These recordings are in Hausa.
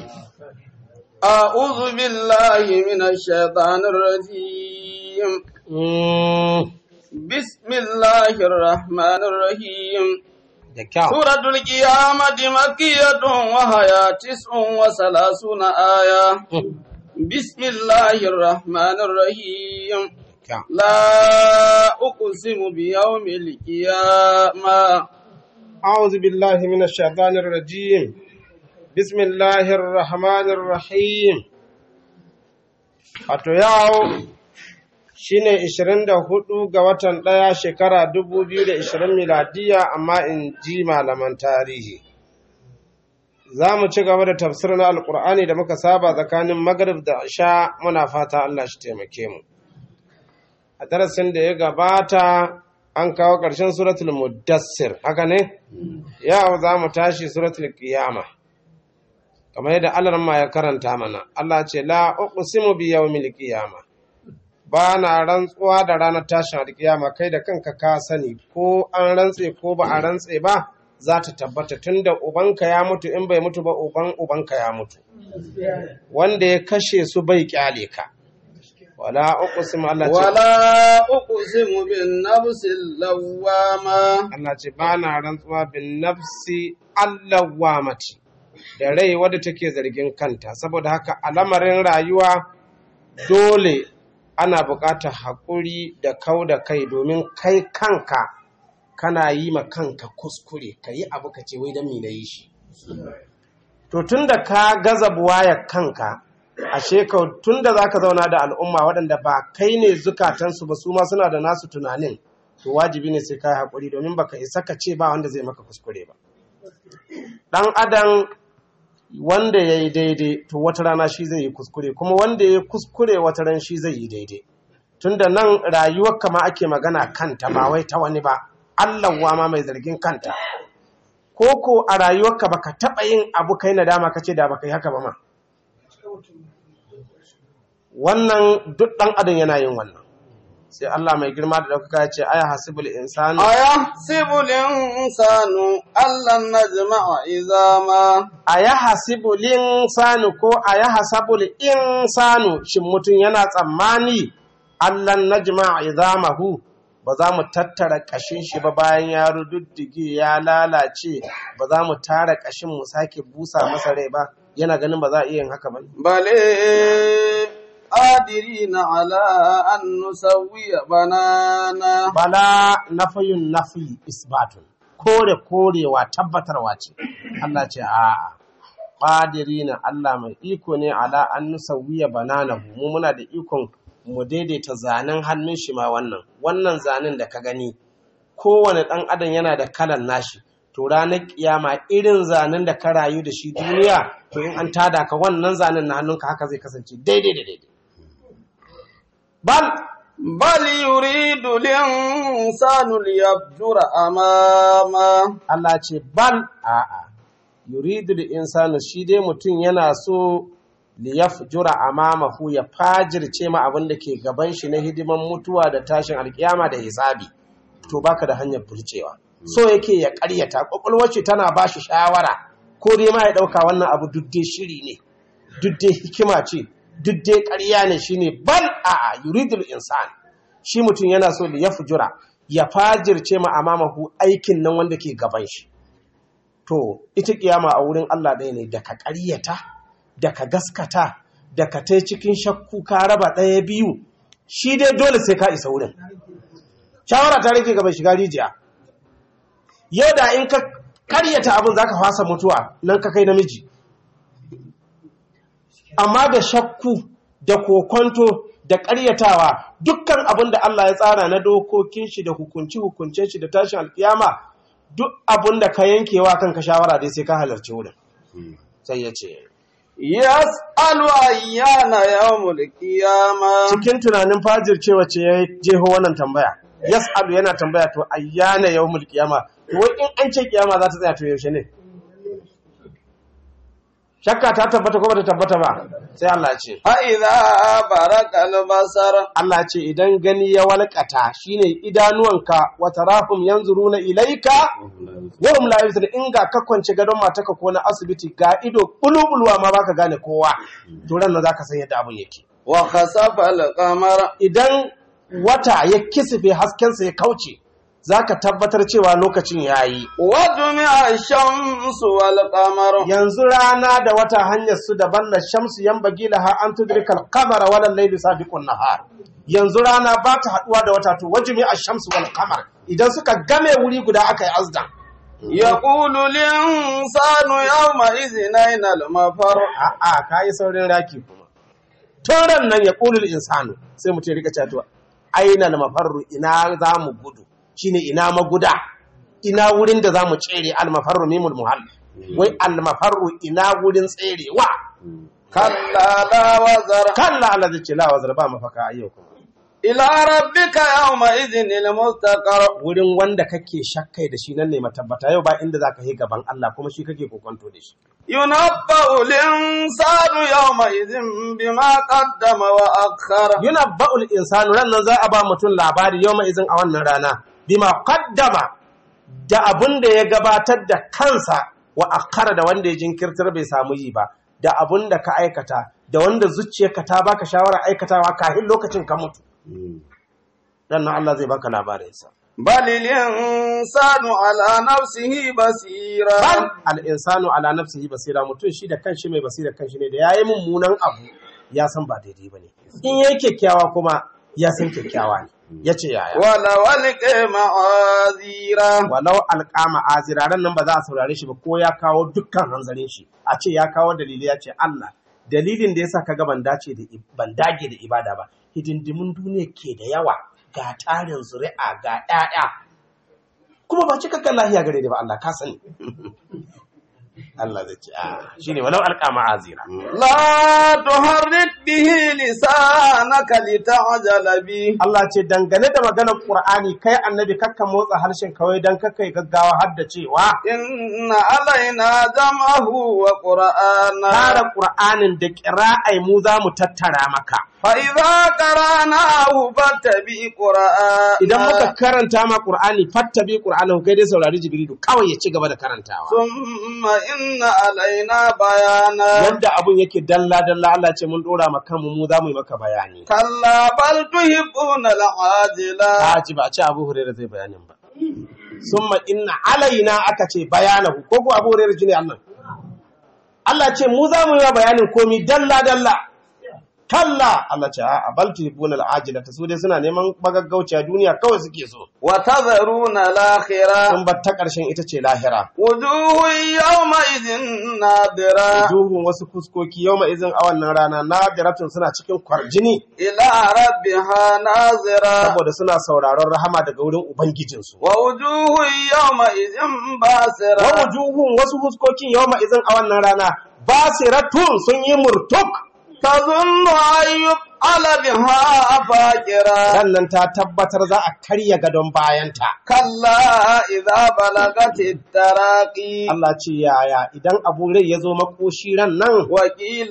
أعوذ بالله من الشيطان الرجيم بسم الله الرحمن الرحيم da kyau سورة القيامة مكية وهي تسع وثلاثون آية بسم الله الرحمن الرحيم kyau لا أقسم بيوم القيامة أعوذ بالله من الشيطان الرجيم بسم الله الرحمن الرحيم wato yau shine 24 ga watan ɗaya shekara 2020 miladiya amma in ji malaman tarihi za mu ci gaba da tafsir na alkur'ani da muka saba tsakanin magrib da isha muna fata Allah shi taimake mu a darasin da ya gabata an kawo ƙarshen suratul muddassir haka ne yau za mu tashi suratul qiyama kamar yadda Allah ma ya karanta mana Allah ce la uqsimu bi yawmil qiyama ba na rantsuwa da ranar tashin alkiyama kai da kanka ka sani ko an rantse ko ba a rantse ba za ta tabbata tunda ubanka ya mutu in bai mutu ba uban ubanka ya mutu wanda ya kashe su bai kyale ka wala uqsimu Allah ce ولا أقسم بالنفس اللوامة Allah ce ba na rantsuwa bin nafsi allawamati da rai wadda take zargin kanta saboda haka a lamarin rayuwa dole ana buƙatar haƙuri da kau da kai domin kai kanka kana yi ma kanka kuskure ka yi abu ka ce wai don me na yi shi to tun da ka gaza buwaya kanka ashe ka tun da za ka zauna da al'umma waɗanda ba kai ne zukatansu ba su ma suna da nasu tunanin to wajibi ne sai ka yi haƙuri domin baka isa ka ce ba wanda zai maka kuskure ba ɗan adam wanda ya yi daidai to wata rana shi zai yi kuskure kuma wanda ya yi kuskure wata ran shi zai yi daidai tunda nan rayuwar kama ake magana kanta ba wai ta wani ba Allah ma mai zargin kanta ko ko a rayuwarka baka taɓa yin abu kai nadama kace da baka yi haka ba ma wannan duk ɗan adam yana yin wannan sai Allah mai girma da ɗaukaka ya ce aya hasibul insani أيحسب الإنسان أن لن نجمع عظاما a ya hasibul insanu ko a ya hasabul insanu shin mutum yana tsammani allan najma izamahu ba za mu tattara kashin shi ba bayan ya rududdige ya lalace ba za mu tara kashin mu sake busa masa rai ba yana ganin ba za a iya yin haka ba بل قادرين على أن نسوي بنانا bala nafayun nafi isbatun kore korewa tabbatarwa ce Allah ce a'a qadirina Allah mai iko ne ala an nusawiya bananahu mu muna da ikon mu daidaita zanen hannun shi ma wannan wannan zanen da ka gani kowane ɗan adam yana da kalan nashi to ranar kiyama irin zanen da ka rayu da shi duniya to in an tada ka wannan zanen na hannunka haka zai kasance daidai da daidai bal بل يريد الإنسان ليفجر أمامه Allah ce bal a'a yuridu da insanu shi dai mutum yana so liyafjura amamahu ya fajirce ma abin da ke gaban shi na hidiman mutuwa da tashin alkiyama da hisabi to baka da hanyar burcewa so yake ya karyata kwakwalwar shi tana ba shi shawara ko dai ma ya dauka wannan abu duk dai shiri ne duk dai hikima ce duk dai ƙarya ne shine bal a'a yuridul insan shi mutum yana so liyafjura ya fajirce ma amamahu aikin nan wanda ke gaban shi to ita kiyama a wurin Allah ɗaya ne da ka ƙaryata da ka gaskata da ka tai cikin shakku ka raba ɗaya biyu shi dai dole sai ka isa wurin shawara ta rage gaba shiga rijiya yau da in ka ƙaryata abin za ka fasa mutuwa nan ka kai namiji amma da shakku da kokonto da ƙaryatawa dukkan abin da Allah ya tsara na dokokin shi da hukunci hukuncen shi da tashin alkiyama duk abin da ka yankewa kanka shawara dai sai ka halarci wurin sai ya ce yas'alu ayyana yawmul qiyama cikin tunanin fajir cewa ce ya jeho wannan tambaya yas'alu yana tambaya to ayyana yawmul qiyama to wai in an ce kiyama za ta tsaya to yaushe ne shakka ta tabbata ko bata tabbata ba sai Allah ya ce فإذا برق البصر Allah ce idan gani ya walƙata shine idanuwanka wa tarahum yanzuruna ilaika wa hum la yubsirun in ga ka kwance gadon mataka ko na asibiti ga ido bulubulwa ma baka gane kowa to ran nan zaka san yadda abun yake وخسف القمر idan wata ya kisife haskensa ya kauce zaka tabbatar cewa lokacin yayi وجمع الشمس والقمر yanzu rana da wata hanyar su daban na shamsu yan bagila ha an tudrika al-qamara wala al-layli sabiqun nahar yanzu rana ba ta haduwa da wata to wajmi ash-shamsu wal qamar idan suka game wuri guda aka yi azdan يقول الإنسان يومئذ أين المفر a'a kai saurin raki kuma toran nan ya qulul insanu sai mutum ya rika cewa to aina al-mafarru ina za mu gudu shine ina maguda ina wurin da za mu tsere al-mafarru mimul muhall wai al-mafarru ina wurin tserewa كلا لا وزر kalla Allah zai ce la wazar ba mafaka a yau kuma إلى ربك يومئذ المستقر wurin wanda kake shakkai da shi nan ne matabbata yau ba inda zaka yi gaban Allah kuma shi kake kokonto da shi ينبأ الإنسان يومئذ بما قدم وأخر yunabba'ul insanu ran nan za a ba mutum labari yau mai izin a wannan rana bima qaddama da abun da ya gabatar da kansa wa akhara da wanda ya jinkirtar bai samu yi ba da abun da ka aikata da wanda zuciyarka ta baka shawara aikatawa kafin lokacin ka mutu dan nan Allah zai baka labarinsa بل الإنسان على نفسه بصيرا bal al'insanu ala nafsihi basira mutum shi da kanshi mai basira kanshi ne da ya yi mummunan abu ya san ba daidai ba ne in ya yi kyakkyawa kuma ya san kyakkyawa ne ya ce yaya ولو ألقى معاذيرا walau alƙama aziraran nan ba za a saurare shi ba ko ya kawo dukkan hanzarin shi a ce ya kawo dalili ya ce Allah dalilin da yasa kaga ban dace da ban dage da ibada ba hidindimin duniya ke da yawa ga tarin zuri'a ga ƴaƴa kuma ba cikakken lahiya gare da ba Allah ka sani Allah zai ce a shine walau alƙama azira لا تحرك به لسانك لتعجل به Allah ce dangane da maganar Qur'ani kai annabi kakka motsa harshen kawai dan kakka yi gaggawa har da cewa إن علينا جمعه وقرآنا tara Qur'anin da ƙira'ai mu za mu tattara maka فإذا قرأناه فاتبع قرآنا idan muka karanta ma Qur'ani fattabi Qur'anahu kai dai saurari Jibrilu kawai ya ci gaba da karantawa ثم إن علينا بيانا yadda abun yake dalla dalla Allah ce mun dora maka mu mu za mu yi maka bayani كلا بل تحبون العاجلة a ci ba a ce Abu Hurairah zai bayanin ba summa inna alaina aka ce bayanahu ko ko Abu Hurairah jini Allah Allah ce mu za mu yi bayanin komi dalla dalla kalla Allah ce a bal tuhibuna al'ajilata su dai suna neman bagaggauciya duniya kawai suke so وتذرون الآخرة sun bar ta ƙarshen ita ce lahira وجوه يومئذ نادرة duhun wasu fuskoki yau izin a wannan rana nadiratun suna cikin kwarjini إلى ربها ناظرة saboda suna sauraron rahama daga wurin ubangijinsu ووجوه يومئذ wa باسرة wujuhun wasu fuskokin yau izin a wannan rana basiratun sun yi murtuk تظن أن يفعل بها فاكرة sannan ta tabbatar za a karya gadon bayanta كلا إذا بلغت التراقي Allah ce yaya idan abu rai ya zo makoshi ran nan وقيل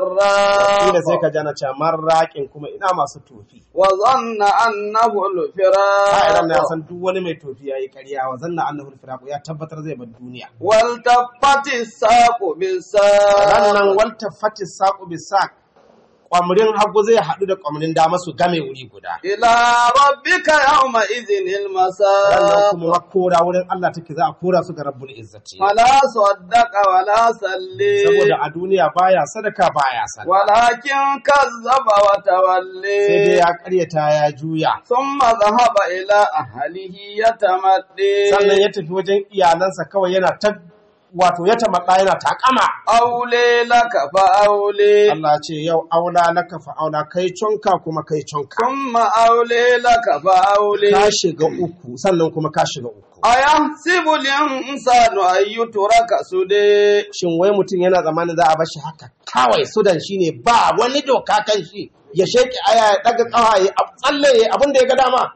Ina sai مرة ka jana ce marraƙin kuma ina masu tofi وظن أنه Ka'iran na الفراق san duk wani mai tofi ya yi ƙarya wa zanna annahu al ya tabbatar zai bar duniya والتفت الساق بالساق rannan walta fatis saƙo bisa ƙwamrin hagu zai haɗu da ƙwamrin dama su game wuri guda إلى ربك يومئذ rannan المساق kuma kora wurin Allah take za a kora su ga rabbul izzati ولا صدق ولا صلي saboda a duniya baya sadaka baya sadaka ولكن كذب sai dai وتولي ya ƙaryata ya juya ثم ذهب إلى أهله يتمدي sannan ya tafi wajen iyalansa kawai yana ta wato ya tamatsa yana takama أولي لك فأولي Allah ce yau aula laka fa aula kai conka kuma kai conka ثم أولي لك فأولي ka shiga uku sannan kuma ka shiga uku أيحسب الإنسان أن يترك سدى shin wai mutum yana zamanin za a bar shi haka kawai sudan shine ba wani doka kan shi ya sheki aya ya daga kawa ya tsalle ya abin da ya ga dama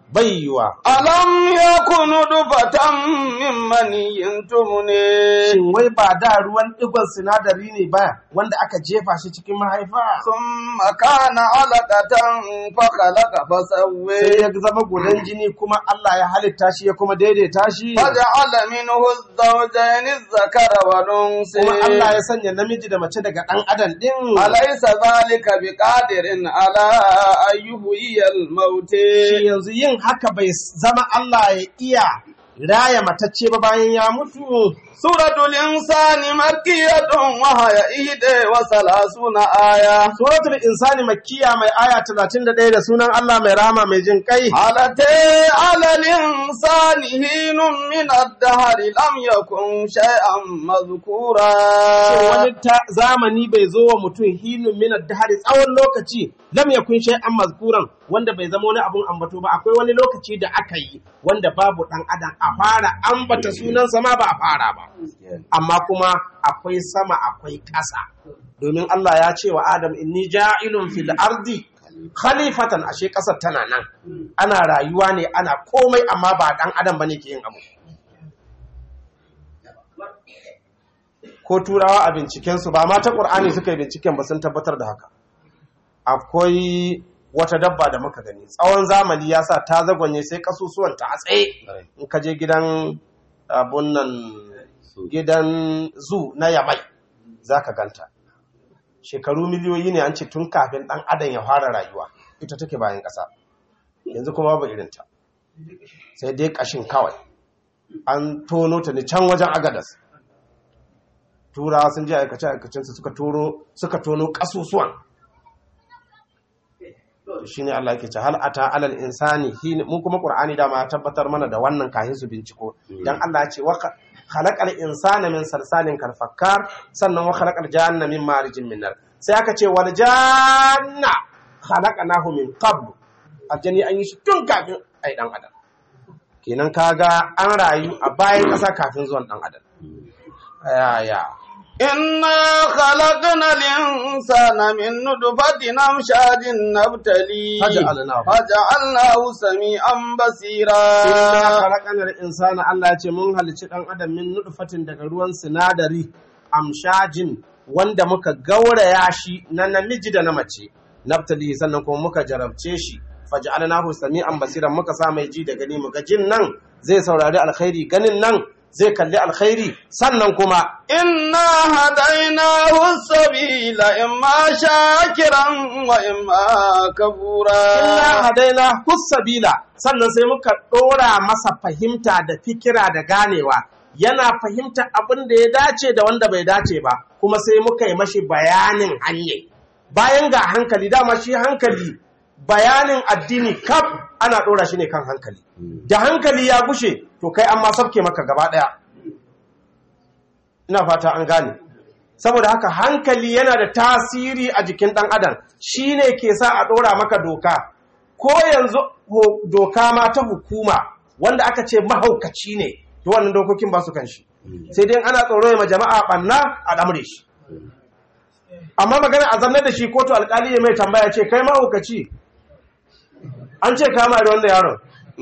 bai yiwa ألم يكن نطفة من مني تمني shin wai ba da ruwan digon sinadari ne ba wanda aka jefa shi cikin mahaifa ثم كان علقة فخلق sai فسوي ya zama gudan jini kuma Allah ya halitta shi ya kuma daidaita shi فجعل منه الزوجين الذكر والأنثى kuma Allah ya sanya namiji da mace daga ɗan adam ɗin أليس ذلك بقادر على أن يحيي الموت shi yanzu yin haka bai zama Allah ya iya raya matacce ba bayan ya mutu سورة الإنسان مكية وهي إحدى وثلاثون آية suratul insani makkiya mai aya 31 da sunan Allah mai rama mai jin kai علتي على الإنسان حين من الدهر لم يكن شيئا مذكورا Shin wani ta zamani bai zo wa mutum hinun minar dahari tsawon lokaci lam yakun shay'an mazkuran wanda bai zama wani abun ambato ba akwai wani lokaci da aka yi wanda babu dan adam a fara ambata sunansa ma ba a fara ba amma kuma akwai sama akwai ƙasa domin Allah ya ce wa Adam inni ja'ilun fil ardi khalifatan ashe ƙasar tana nan ana rayuwa ne ana komai amma ba dan adam bane ke yin abu ko turawa a bincikensu ba ma ta ƙur'ani suka yi binciken ba sun tabbatar da haka akwai wata dabba da muka gani tsawon zamani ya sa ta zagonye sai kasusuwan ta a tsaye in ka je gidan abun nan gidan zu na yamai za ka ganta shekaru miliyoyi ne an ce tun kafin ɗan adam ya fara rayuwa ita take bayan ƙasa yanzu kuma babu irinta sai dai ƙashin kawai an tono ta ne can wajen agadas turawa sun je aikace-aikacensu suka toro suka tono kasusuwan shi ne Allah yake ce hal ata alal insani hin mun kuma qur'ani da ma tabbatar mana da wannan kahin su binciko dan Allah ya ce wa khalaqal insana min salsalin kal fakkar sannan wa khalaqal janna min marijin min nar sai aka ce wal janna khalaqnahu min qabl aljani an yi shi tun kafin ai dan adam kenan kaga an rayu a bayan ƙasa kafin zuwan dan adam ya ya إنا خلقنا الإنسان من نطفة أمشاج نبتليه فجعلناه. فجعلناه سميعا بصيرا Inna khalaqanal insana Allah ya ce mun halicci dan adam min nutfatin daga ruwan sinadari amshajin wanda muka gauraya shi na namiji da na mace naftali sannan kuma muka jarabce shi faj'alnahu sami'an basiran muka sa mai ji da gani muga jin nan zai saurari alkhairi ganin nan zai kalli alkhairi sannan kuma إنا هديناه السبيل إما شاكرا وإما كفورا inna hadaina hussabila sannan sai muka ɗora masa fahimta da fikira da ganewa yana fahimta abin da ya dace da wanda bai dace ba kuma sai muka yi mashi bayanin hanye bayan ga hankali dama shi hankali bayanin addini kaf ana ɗora shi ne kan hankali da hankali ya gushe to kai an ma sabke maka gaba ɗaya ina fata an gane saboda haka hankali yana da tasiri a jikin ɗan adam shi ne ke sa a ɗora maka doka ko yanzu ho- doka ma ta hukuma wanda aka ce mahaukaci ne to wannan dokokin ba su kan shi sai dai ana tsoro ya ma jama'a ɓanna a ɗamre shi amma magana a zannar da shi kotu alkali ya mai tambaya ce kai mahaukaci an ce kama da wanda yaron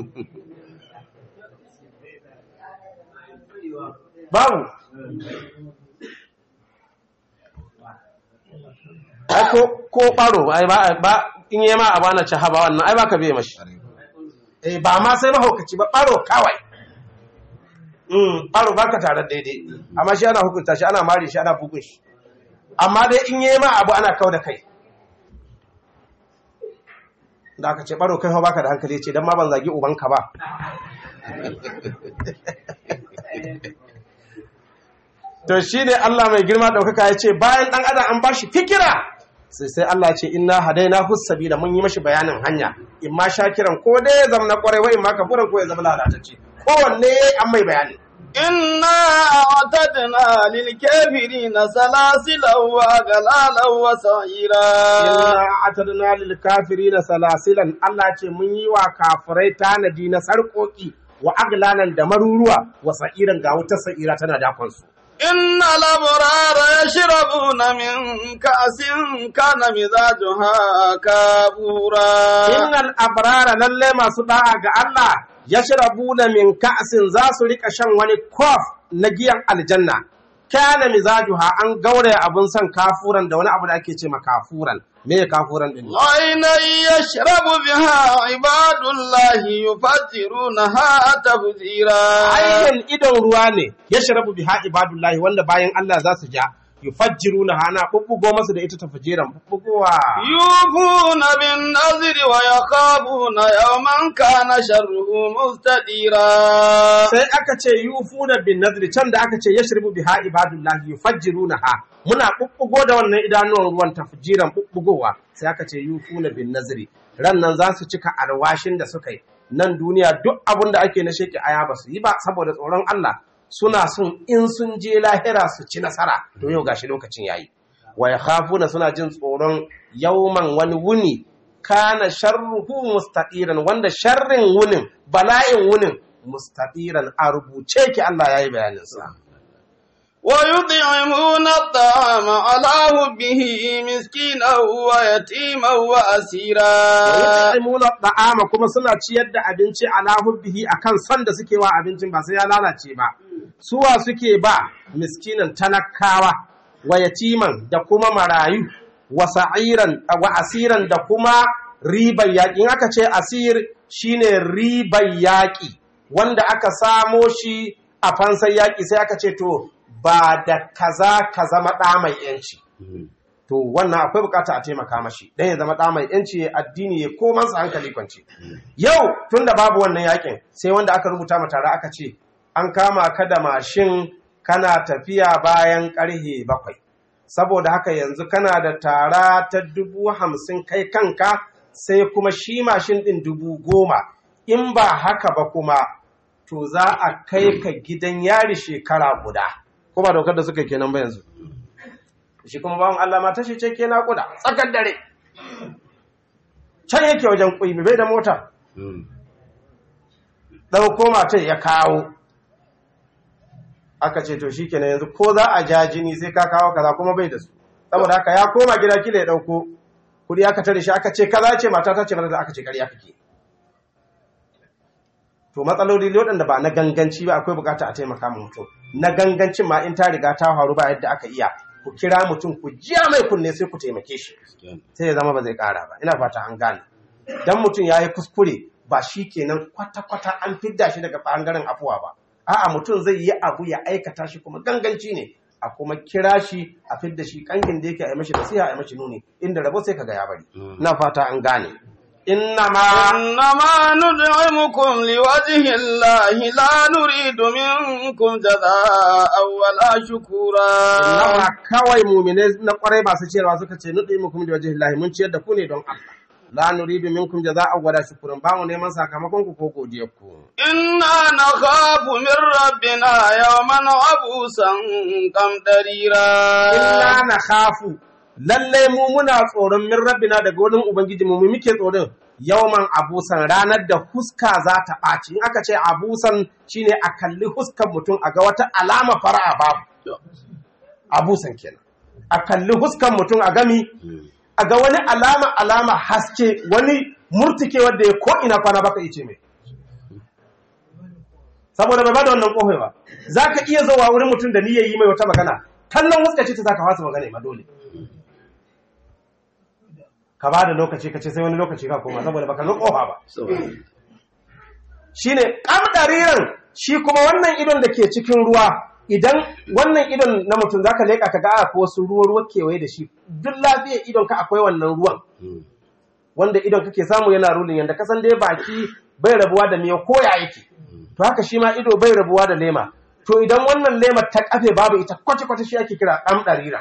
babu ai ko ko baro ai ba ba in yi ma abana ci haba wannan ai ba ka biye mashi eh ba ma sai mahaukaci ba baro kawai mm baro ba ka tare daidai amma shi ana hukunta shi ana mari shi ana bugun shi amma dai in yi ma abu ana kau da kai da aka ce baro kai fa baka da hankali ce dan ma ban zagi ubanka ba to shi ne Allah mai girma ɗaukaka ya ce bayan ɗan adam an ba shi fikira sai sai Allah ce inna hadaina hussabi da mun yi mashi bayanin hanya in ma shakiran ko dai ya zama na ƙwarai wa in ma kafuran ko ya zama lalatacce kowanne an mai bayani إنا أعتدنا للكافرين سلاسلا وأغلالا وسعيرا inna atadna lil kafirina salasilan Allah ce mun yi wa kafirai tanadi na sarƙoƙi wa aglanan da maruruwa wa sa'iran ga wutar sa'ira tana dakon su إن الأبرار يشربون من كأس كان مزاجها كافورا innal abrara lalle masu da'a ga Allah yashrabuna min ka'sin za su rika shan wani kof na giyan aljanna kana mizajuha an gauraya abun san kafuran da wani abu da ake ce ma kafuran me kafuran din عينا يشرب بها عباد الله يفجرونها تفجيرا ayyan idon ruwa ne yashrabu biha ibadullahi wanda bayan Allah za su ja yufajjiruna hana bubbugo masu da ita tafjiran bubbugowa يوفون بالنذر ويخافون يوما كان شره مستديرا sai aka ce yufuna bin nadri can da aka ce yashrabu biha ibadullahi yufajjirunaha muna bubbugo da wannan idanuwan ruwan tafjiran bubbugowa sai aka ce yufuna bin nazri ran nan za su cika alwashin da suka yi nan duniya duk abin da ake na sheki aya ba su yi ba saboda tsoron Allah suna son in sun je lahira su ci nasara to yau gashi lokacin yayi wa yakhafuna suna jin tsoron yauman wani wuni kana sharruhu mustaqiran wanda sharrin wunin bala'in wunin mustaqiran a rubuce ki Allah yayi bayanin sa ويطعمون الطعام على حبه مسكينا ويتيما وأسيرا yut'imuna da'ama kuma suna ciyar da abinci ala hubbihi akan son da suke wa abincin ba sai ya lalace ba suwa suke ba miskinan talakawa wa yatiman da kuma marayu wa sa'iran wa asiran da kuma ribar yaƙi in aka ce asir shine ribar yaƙi wanda aka samo shi a fansar yaƙi sai aka ce to ba da kaza ka zama ɗa mai yanci to wannan akwai bukata a taimaka mashi dan ya zama ɗa mai yanci ya addini ya koman sa hankali kwance yau tunda babu wannan yakin sai wanda aka rubuta ma tare aka ce an kama ka da mashin kana tafiya bayan karhe bakwai saboda haka yanzu kana da tara ta dubu hamsin kai kanka sai kuma shi mashin ɗin dubu goma in ba haka ba kuma to za a kai ka gidan yari shekara guda ko ba daukar da suka yi kenan ba yanzu shi kuma bawan Allah mata shi ce ke naƙuda tsakar dare can yake wajen ƙuimi bai da mota ɗauko matar ya kawo aka ce to shi kenan yanzu ko za a ja jini sai ka kawo kaza kuma bai da su saboda haka ya koma gida kila ya ɗauko kuɗi aka tare shi aka ce kaza ce mata ta ce mata aka ce ƙarya kake to matsaloli waɗanda ba na ganganci ba akwai bukata a taimaka ma mutum na gangancin ma in ta riga ta faru ba yadda aka iya ku kira mutum ku jiya mai kunne sai ku taimake shi sai ya zama ba zai ƙara ba ina fata an gane dan mutum ya yi kuskure ba shi kenan kwata-kwata an fidda shi daga ɓangaren afuwa ba a'a mutum zai yi abu ya aikata shi kuma ganganci ne a kuma kira shi a fidda shi kangin da yake a yi mashi nasiha a yi mashi nuni inda rabo sai kaga ya bari ina fata an gane innama إنما ندعمكم لوجه الله لا نريد منكم جزاء ولا شكورا Nawa kawai mumine na kwarai masu ciyarwa suka ce nuɗi mukum da wajen lahi mun ciyar da ku ne don Allah. La nuridu minkum jaza'an wala shukran ba mu neman sakamakon ku ko godiyar ku. إنا نخاف من ربنا يوما عبوسا قمطريرا Inna na khafu lalle mu muna tsoron min rabbina daga wurin ubangiji mu mu muke tsoron yawman abusan ranar da huska za ta ɓaci in aka ce abusan shine a kalli huskan mutum a ga wata alama fara'a babu abusan kenan a kalli huskan mutum a gami a ga wani alama alama haske wani murtike wanda ya ko ina kwana baka ice mai saboda bai bada wannan kohai ba za ka iya zuwa wurin mutum da niyyar yi mai wata magana kallon huska ce ta za ka fasa magana ma dole ka ba da lokaci ka ce sai wani lokaci ka koma saboda baka ga kofa ba shine kamdariran shi kuma wannan idon da ke cikin ruwa idan wannan idon na mutum zaka leka ka ga ko wasu ruwa ruwa kewaye da shi duk lafiyar idon ka akwai wannan ruwan wanda idon kake samu yana rulin yanda kasan dai baki bai rabuwa da miyo ko ya yake to haka shi ma ido bai rabuwa da lema to idan wannan lema ta kafe babu ita kwace kwace shi ake kira kamdariran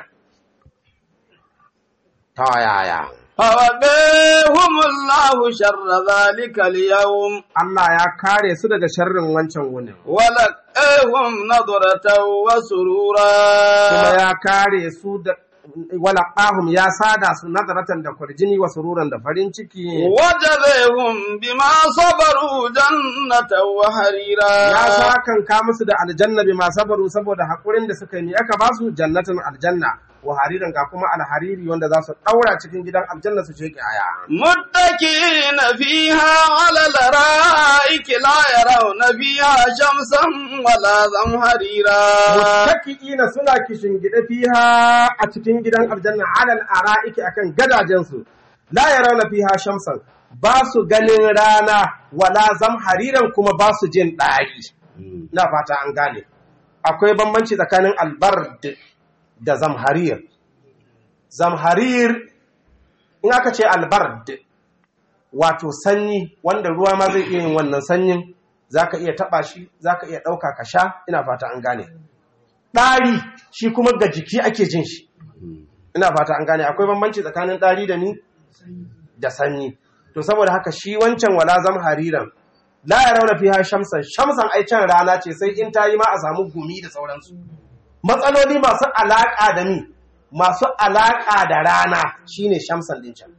ta yaya فوقيهم الله شر ذلك اليوم Allah ya kare su daga sharrin wancan wunin ولقيهم نظرة kuma وسرورا ya kare su da walaqahum ya sada su nadaratan da kurjini wa sururan da farin ciki وجزيهم بما صبروا جنة وحريرا ya sakan ka musu da aljanna bi ma sabaru saboda hakurin da suka yi aka ba su jannatin aljanna wa hariran ga kuma alhariri wanda za su daura cikin gidan aljanna su ce aya متكئين فيها على الارائك لا يرون فيها شمسا ولا زمهريرا muttaki'ina suna kishingide fiha a cikin gidan aljanna alal ara'iki akan gadajensu la yarawna fiha shamsan ba su ganin rana wala zamhariran kuma ba su jin ɗari na fata an gane akwai bambanci tsakanin albard da zamharir zamharir in aka ce albard wato sanyi wanda ruwa ma zai iya yin wannan sanyin zaka iya taba shi zaka iya ɗauka ka sha ina fata an gane ɗari shi kuma ga jiki ake jin shi ina fata an gane akwai bambanci tsakanin ɗari da ni da sanyi to saboda haka shi wancan wala zam hariran la ya rauna fiha shamsan shamsan ai can rana ce sai in ta yi ma a samu gumi da sauransu matsaloli masu alaƙa da ni masu alaƙa da rana shine shamsan din can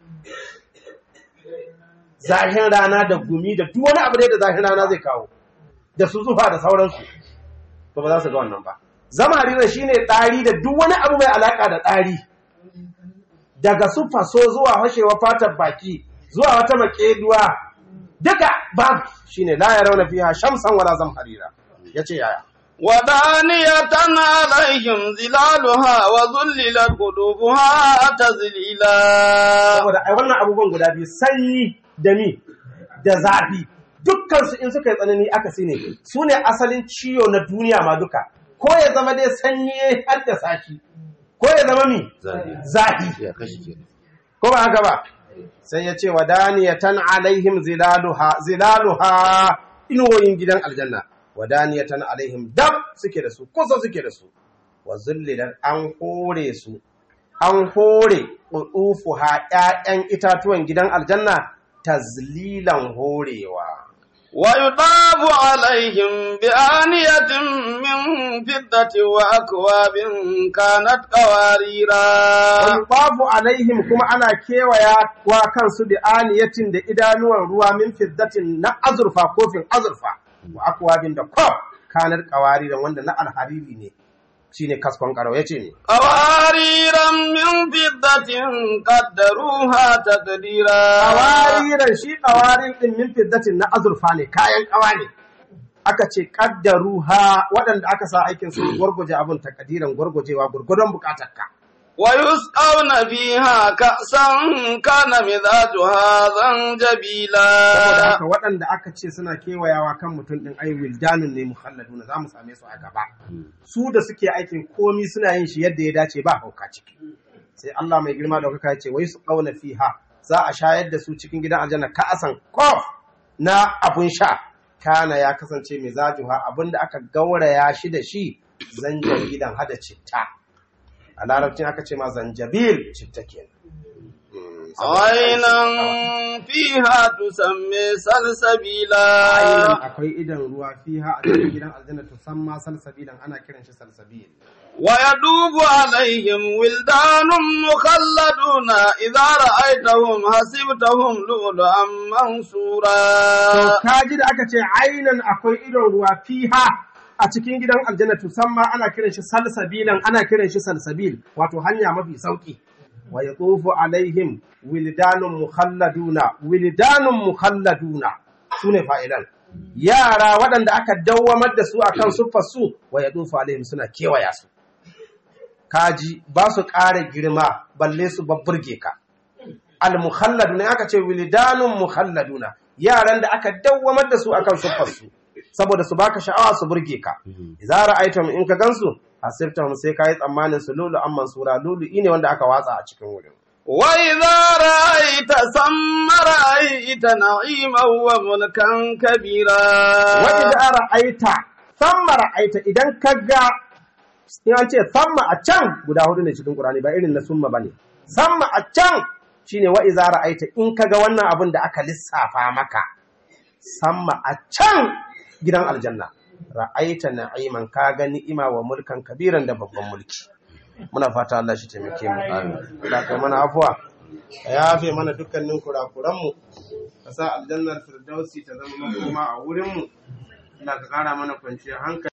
zahin rana da gumi da duk wani abu ne da zahin rana zai kawo da su zufa da sauransu to ba za su ga wannan ba zama harira shine ɗari da duk wani abu mai alaƙa da ɗari daga su faso zuwa hashewa fatar baki zuwa wata makeduwa duka babu shine la ya rauna fiha shamsan wala zam harira yace yaya ودانية عليهم ظلالها وذللت قلوبها تذليلا saboda ai wannan abubuwan guda biyu sanyi da mi da zafi dukkan su in suka yi tsanani aka ne su ne asalin ciwo na duniya ma duka ko ya zama dai sanyi ya haddasa shi ko ya zama mi zafi ya kashi ke ko ba haka ba sai ya ce wadaniyatan alaihim zilaluha zilaluha inuwoyin gidan aljanna wadaniyatan alaihim dab suke da su kusa suke da su wa zullilan an hore su an hore ha ƴaƴan itatuwan gidan aljanna tazlilan horewa ويطاف عليهم بآنية من فضة وأكواب كانت قواريرا babu alaihim kuma ana kewaya wa kansu da aniyatin da idanuwan ruwa min fiddatin na azurfa kofin azurfa wa akwabin da kwaf kanar kawari da wanda na alhariri ne shine kaskon karau yace ne قواريرا من فضة قدروها تقديرا kawariran shi kawarin din min fiddatin na azurfa ne kayan kawa ne aka ce kaddaruha waɗanda aka sa aikin su gwargwaje abin takadiran gwargwajewa gurgudun bukatarka ويسقون فيها كأسا كان مزاجها saboda زنجبيلا haka waɗanda aka ce suna kewayawa kan mutum ɗin ai wildanun ne muhalladuna za mu same su a gaba su da suke aikin komi suna yin shi yadda ya dace ba hauka ciki sai Allah mai girma da kuka ce wai su ƙauna fiha za a shayar da su cikin gidan aljanna ka'asan kof na abun sha kana ya kasance mai zajuha abin da aka gauraya shi da shi zanjar gidan hada citta a larabcin aka ce ma zanjabil citta kenan Mm, saboda- عينا فيها تسمى Ainihin سلسبيلا akwai idan ruwa fiha a cikin gidan aljanna tusamma salsabilan ana kiran shi salsabil ويدوب عليهم ولدان مخلدون إذا رأيتهم حسبتهم لؤلؤا منصورا to kaji da aka ce ainan akwai idon ruwa fiha a cikin gidan aljanna tusamma ana kiran shi salsabilan ana kiran shi salsabil wato hanya mafi sauki wa yatufu alaihim wildanun mukhalladuna wildanun mukhalladuna sune fa'ilan yara waɗanda aka dawwamar da su akan suffar su wa yatufu alaihim suna kewaya su kaji ba su ƙara girma balle su babburge ka al-mukhalladuna aka ce wildanun mukhalladuna yaran da aka dawwamar da su akan suffar su saboda su baka sha'awa su burge ka idza ra'aytum in ka gansu hasibtahum sai kai tsammanin su lulu an mansura lulu ne wanda aka watsa a cikin wurin وإذا رأيت ثم رأيت نعيما وملكا كبيرا wa idza ra'aita thamma ra'aita idan ka ga in an ce thamma a can guda hudu ne cikin Qur'ani ba irin na summa bane thamma a can shine wa idza ra'aita in ka ga wannan abin da aka lissafa maka samma a can gidan aljanna ra'aita na'iman ka ga ni'ima wa mulkan kabiran da babban mulki muna fata Allah shi taimake mu Allah kai mana afuwa ka yafe mana dukkanin kurakuran mu ka sa aljannar firdausi ta zama makoma a wurin mu Allah ka kara mana kwanciyar hankali